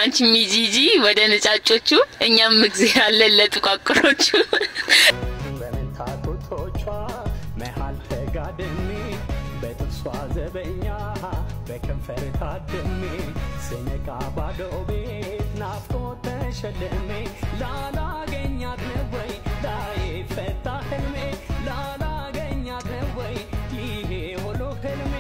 አንቺ ሚጂጂ ወደ ነጫጮቹ፣ እኛም እግዜር አለን ለጥቋቁሮቹ። በመንታ ጡቶቿ መሃል ተጋድሜ በጥርሷ ዘበኛ በከንፈር ታድሜ ስነቃ ባዶ ቤት ናፍቆት ተሸልሜ ላላገኛት ነው ወይ ላይ ፈታ ህልሜ ላላገኛት ነው ወይ ይሄ ሁሉ ህልሜ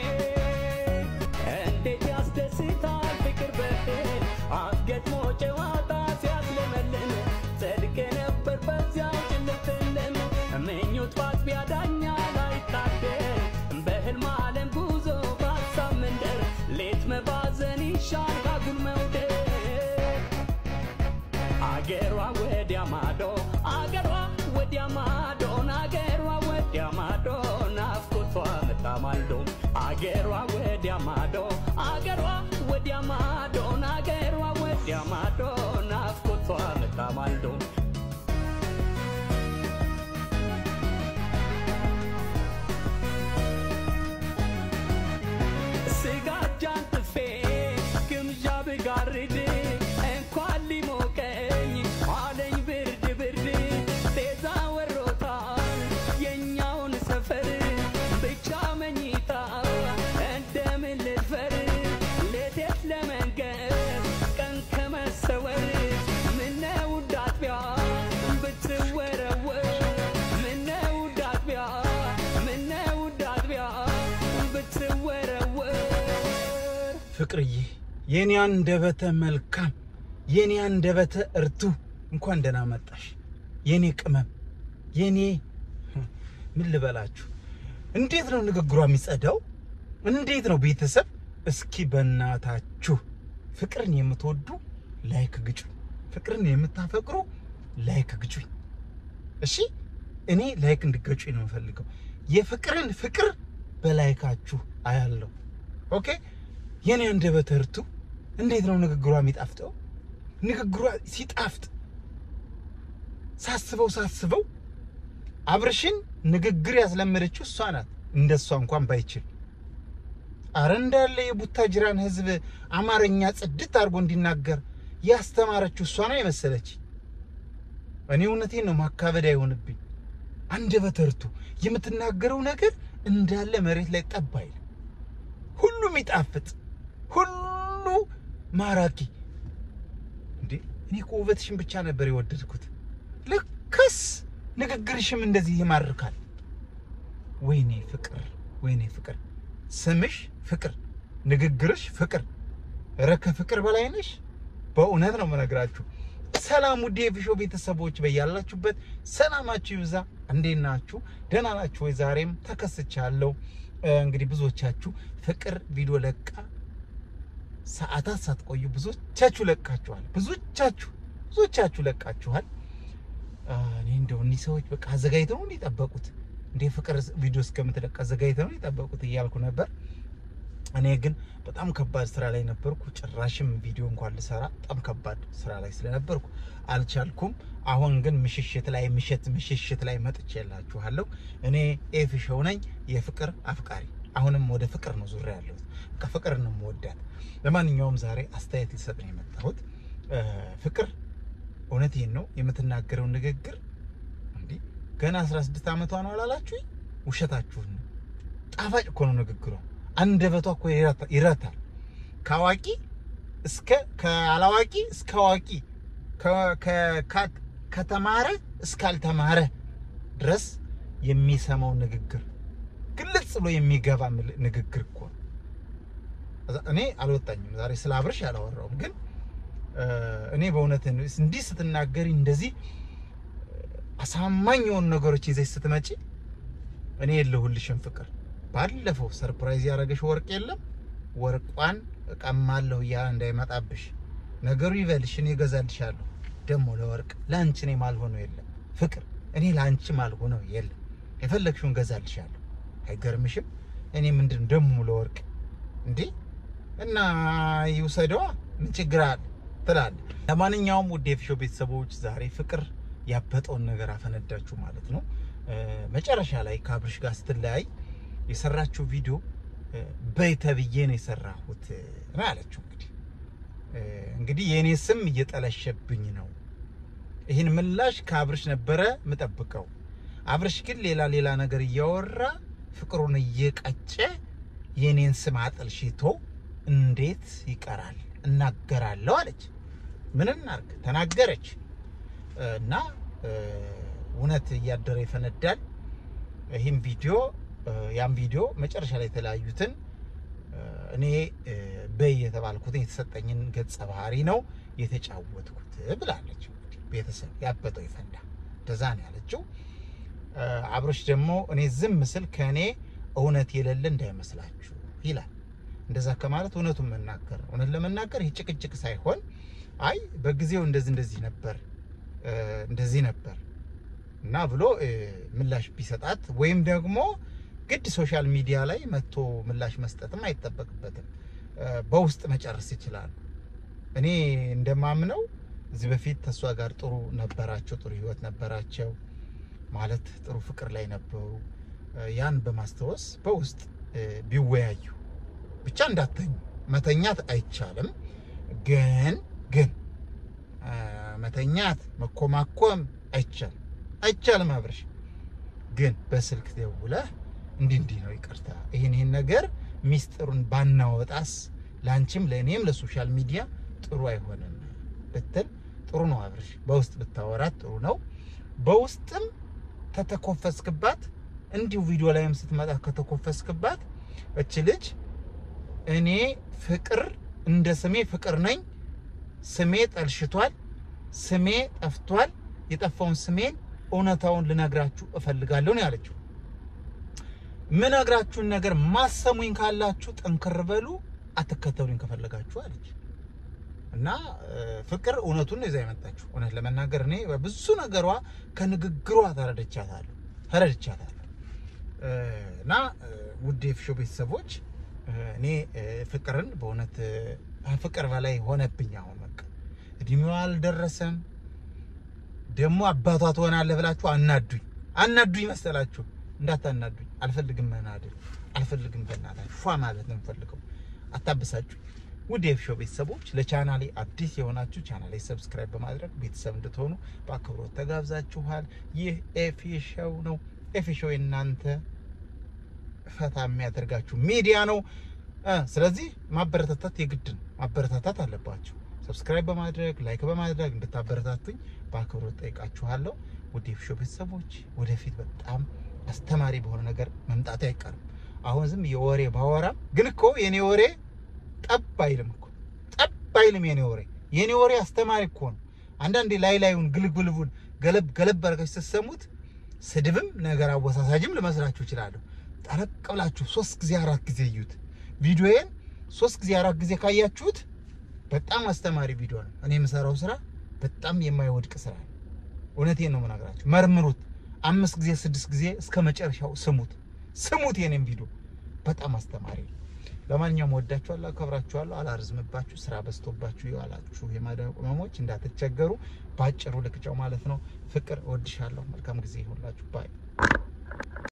እንዴት ያስደስታል ፍቅር በህል አስገጥሞ ጨዋታ ሲያስለመልም ጽድቅ ነበር በዚያው ጭልፍልም ምኞት ባጥቢያ ዳኛ ላይታደር በህልም ዓለም ጉዞ በሀሳብ መንደር ሌት መባዘን ይሻል ካጉል መውደድ አገሯ ወዲያ ማዶ አገሯ ወዲያ ማዶን አገሯ ወዲያ ማዶ ናፍቆቷ መጣ ማልዶ አገሯ ወዲያ ማዶ አገሯ ወዲያ ማዶን አገሯ ወዲያ ማዶ ናፍቆቷ መጣ ማልዶ ስጋጃን ጥፌ ግምዣ ብጋርድ እንኳን ሊሞቀኝ አለኝ ብርድ ብርድ ቤዛ ወሮታል የኛውን ሰፈር ብቻ መኝታ እንደምን ልድፈር ሌቴት ለመንገድ ቀን ከመሰወር ምነው ዳጥቢያ ብትወረወር ምነው ዳጥቢያ ምነው ዳጥቢያ ብትወረወር ፍቅርዬ የኔ አንደበተ መልካም የኔ አንደበተ እርቱ እንኳን ደህና መጣሽ የኔ ቅመም የኔ ምን ልበላችሁ እንዴት ነው ንግግሯ የሚጸዳው እንዴት ነው ቤተሰብ እስኪ በእናታችሁ ፍቅርን የምትወዱ ላይክ ግጩ ፍቅርን የምታፈቅሩ ላይክ ግጩኝ እሺ እኔ ላይክ እንድገጩኝ ነው የምፈልገው የፍቅርን ፍቅር በላይካችሁ አያለሁ ኦኬ የኔ አንደበተ እርቱ እንዴት ነው ንግግሯ የሚጣፍጠው? ንግግሯ ሲጣፍጥ ሳስበው ሳስበው አብርሽን ንግግር ያስለመደችው እሷ ናት። እንደሷ እንኳን ባይችል አረ እንዳለ የቡታጅራን ሕዝብ አማርኛ ጽድት አድርጎ እንዲናገር ያስተማረችው እሷ ነው የመሰለች። እኔ እውነቴን ነው፣ ማካበድ አይሆንብኝ። አንደበተ እርቱ የምትናገረው ነገር እንዳለ መሬት ላይ ጠብ አይልም። ሁሉም ይጣፍጥ ሁሉ ማራኪ። እንዴ እኔ እኮ ውበትሽን ብቻ ነበር የወደድኩት። ልክስ ንግግርሽም እንደዚህ ይማርካል። ወይኔ ፍቅር፣ ወይኔ ፍቅር፣ ስምሽ ፍቅር፣ ንግግርሽ ፍቅር። ኧረ ከፍቅር በላይ ነሽ። በእውነት ነው የምነግራችሁ። ሰላም ውድ የፊሾ ቤተሰቦች በያላችሁበት ሰላማችሁ ይብዛ። እንዴት ናችሁ? ደህና ናችሁ ወይ? ዛሬም ተከስቻለሁ። እንግዲህ ብዙዎቻችሁ ፍቅር ቪዲዮ ለቃ ሰዓታት ሳትቆዩ ብዙዎቻችሁ ለቃችኋል። ብዙዎቻችሁ ብዙዎቻችሁ ለቃችኋል። እኔ እንደው እኒህ ሰዎች በቃ አዘጋጅተው ነው የጠበቁት እንደ ፍቅር ቪዲዮ እስከምትለቅ አዘጋጅተው ነው የጠበቁት እያልኩ ነበር። እኔ ግን በጣም ከባድ ስራ ላይ ነበርኩ። ጭራሽም ቪዲዮ እንኳን ልሰራ በጣም ከባድ ስራ ላይ ስለነበርኩ አልቻልኩም። አሁን ግን ምሽሽት ላይ ምሽት ምሽሽት ላይ መጥቼላችኋለሁ። እኔ ኤፊሾው ነኝ የፍቅር አፍቃሪ። አሁንም ወደ ፍቅር ነው ዙሪያ ያለሁት። ከፍቅር ነው የምወዳት። ለማንኛውም ዛሬ አስተያየት ልሰጥ ነው የመጣሁት። ፍቅር እውነቴን ነው የምትናገረው ንግግር እንዲህ ገና 16 ዓመቷ ነው አላላችሁኝ? ውሸታችሁን ነው። ጣፋጭ እኮ ነው ንግግሯ። አንደበቷ እኮ ይረታል። ከአዋቂ እስከ ከአላዋቂ እስከ አዋቂ ከተማረ እስካልተማረ ድረስ የሚሰማው ንግግር ግልጽ ብሎ የሚገባ ንግግር እኮ ነው። እኔ አልወጣኝም ዛሬ ስለ አብርሽ አላወራውም፣ ግን እኔ በእውነት እንዲህ ስትናገሪ እንደዚህ አሳማኝ የሆኑ ነገሮች ይዘሽ ስትመጪ እኔ የለሁልሽም ፍቅር። ባለፈው ሰርፕራይዝ ያደረገሽ ወርቅ የለም ወርቋን እቀማለሁ እያለ እንዳይመጣብሽ ነገሩ ይበልሽ። እኔ እገዛልሻለሁ። ደግሞ ለወርቅ ለአንቺ እኔ ማልሆነው የለም ፍቅር። እኔ ለአንቺ ማልሆነው የለም። የፈለግሽውን እገዛልሻለሁ። አይገርምሽም? እኔ ምንድን ደግሞ ለወርቅ እንዴ እና ይውሰደዋ ምን ችግር አለ ትላለህ። ለማንኛውም ውድ የፊሾ ቤተሰቦች ዛሬ ፍቅር ያበጠውን ነገር አፈነዳችሁ ማለት ነው። መጨረሻ ላይ ከአብርሽ ጋር ስትለያይ የሰራችው ቪዲዮ በይ ተብዬ ነው የሰራሁት ነው ያለችው። እንግዲህ እ፣ እንግዲህ የእኔ ስም እየጠለሸብኝ ነው። ይህን ምላሽ ከአብርሽ ነበረ ምጠብቀው። አብርሽ ግን ሌላ ሌላ ነገር እያወራ ፍቅሩን እየቀጨ የኔን ስም አጠልሽቶ እንዴት ይቀራል? እናገራለሁ አለች። ምን እናርግ? ተናገረች እና እ፣ እውነት እያደረ ይፈነዳል። ይህም ቪዲዮ እ፣ ያም ቪዲዮ መጨረሻ ላይ የተለያዩትን እ፣ እኔ እ፣ በይ የተባልኩትን የተሰጠኝን ገጸ ባህሪ ነው የተጫወትኩት ብላለች። እንግዲህ ቤተሰብ ያበጠው ይፈንዳ እንደዛ ነው ያለችው። እ፣ አብሮሽ ደግሞ እኔ ዝም ምስል ከእኔ እውነት የሌለ እንዳይመስላችሁ ይላል። እንደዛ ከማለት እውነቱን መናገር ነው። እውነት ለመናገር ይህ ጭቅጭቅ ሳይሆን አይ በጊዜው እንደዚህ እንደዚህ ነበር እ፣ እንደዚህ ነበር እና ብሎ እ፣ ምላሽ ቢሰጣት ወይም ደግሞ ግድ ሶሻል ሚዲያ ላይ መጥቶ ምላሽ መስጠትም አይጠበቅበትም። እ፣ በውስጥ መጨረስ ይችላሉ። እኔ እንደማምነው እዚህ በፊት ተሷ ጋር ጥሩ ነበራቸው፣ ጥሩ ህይወት ነበራቸው ማለት ጥሩ ፍቅር ላይ ነበሩ። እ፣ ያን በማስታወስ በውስጥ እ፣ ቢወያዩ ብቻ እንዳተኙ መተኛት አይቻልም። ግን ግን እ፣ መተኛት መኮማኮም አይቻልም አይቻልም። አብረሽ ግን በስልክ ደውለህ እንዲህ እንዲህ ነው ይቅርታ፣ ይህን ይህን ነገር ሚስጥሩን ባናወጣስ ለአንቺም ለእኔም ለሶሻል ሚዲያ ጥሩ አይሆንም ብትል ጥሩ ነው። አብረሽ በውስጥ ብታወራት ጥሩ ነው። በውስጥም ተተኮፈስክባት እንዲሁ ቪዲዮ ላይም ስትመጣ ከተኮፈስክባት እች ልጅ እኔ ፍቅር እንደ ስሜ ፍቅር ነኝ፣ ስሜ ጠልሽቷል፣ ስሜ ጠፍቷል፣ የጠፋውን ስሜን እውነታውን ልነግራችሁ እፈልጋለሁ ነው ያለችው። ምነግራችሁን ነገር ማሰሙኝ ካላችሁ ጠንክር በሉ፣ አትከተሉኝ ከፈለጋችሁ አለች። እና እ፣ ፍቅር እውነቱን ነው ይዛ የመጣችሁ። እውነት ለመናገር እኔ በብዙ ነገሯ ከንግግሯ ተረድቻታለሁ ተረድቻታለሁ። እ፣ እና እ፣ ውድ የፍሾ ቤተሰቦች እ፣ እኔ እ፣ ፍቅርን በእውነት እ፣ ከፍቅር በላይ ሆነብኝ። አሁን በቃ እድሜዋ አልደረሰም። ደግሞ አባቷ ትሆናለህ ብላችሁ አናዱኝ አናዱኝ መሰላችሁ። እንዳታናዱኝ አልፈልግም። መናደድ አልፈልግም። በእናታችሁ ፏ ማለት ነው የምፈልገው። አታበሳጩኝ። ውድ የኤፊሾ ቤተሰቦች ለቻናሌ አዲስ የሆናችሁ ቻናሌ ሰብስክራይብ በማድረግ ቤተሰብ እንድትሆኑ በአክብሮት ተጋብዛችኋል። ይህ ኤፊሾው ነው። ኤፊሾው የእናንተ ፈታ የሚያደርጋችሁ ሚዲያ ነው። እ ስለዚህ ማበረታታት የግድ ነው። ማበረታታት አለባችሁ። ሰብስክራይብ በማድረግ ላይክ በማድረግ እንድታበረታቱኝ በአክብሮት ጠይቃችኋለሁ። ውድ የኤፊሾ ቤተሰቦች ወደፊት በጣም አስተማሪ በሆነ ነገር መምጣት አይቀርም። አሁን ዝም የወሬ ባወራም ግን እኮ የኔ ወሬ ጠብ አይልም እኮ ጠብ አይልም። የኔ ወሬ የኔ ወሬ አስተማሪ እኮ ነው። አንዳንዴ ላይ ላዩን ግልግልቡን ገለብ ገለብ አድርጋችሁ ስትሰሙት ስድብም ነገር አወሳሳጅም ልመስላችሁ እችላለሁ። ጠረቅ ብላችሁ ሶስት ጊዜ አራት ጊዜ እዩት። ቪዲዮዬን ሶስት ጊዜ አራት ጊዜ ካያችሁት በጣም አስተማሪ ቪዲዮ ነው። እኔ የምሰራው ስራ በጣም የማይወድቅ ስራ ነው። እውነቴን ነው የምነግራችሁ። መርምሩት። አምስት ጊዜ ስድስት ጊዜ እስከ መጨረሻው ስሙት፣ ስሙት። የኔም ቪዲዮ በጣም አስተማሪ ነው። ለማንኛውም ወዳችኋለሁ፣ አከብራችኋለሁ። አላርዝምባችሁ፣ ስራ በዝቶባችሁ የዋላችሁ የማዳም ቅመሞች እንዳትቸገሩ፣ በአጭሩ ልቅጫው ማለት ነው። ፍቅር እወድሻለሁ። መልካም ጊዜ ይሁንላችሁ ባይ